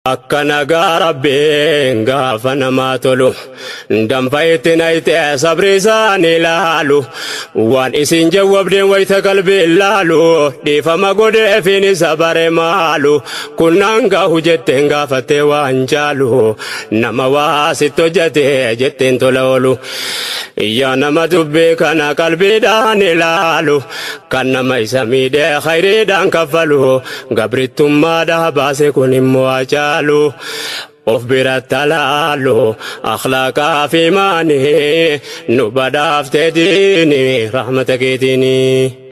Akka nagaa rabbiin gaafa namaa tolu danfa itti nayitee sabri isaanii ilaalu waan isin jawwabdeen wayita qalbii ilaalu dhiifama godheefiin isa bare maalu kunnaan gaahu jetteen gaafattee waan jaalu nama waa sitti hojjatee jetteen tola oolu yaa nama dubbii kana qalbiidhaan ilaalu kan nama isa miidhee khayriidhaan kaffalu gabrittummaadhaa baase kun immoo ajaalu. of biratti alaalu akhlaaqaa fi maanii nu badhaaftee diini rahmata keetiini.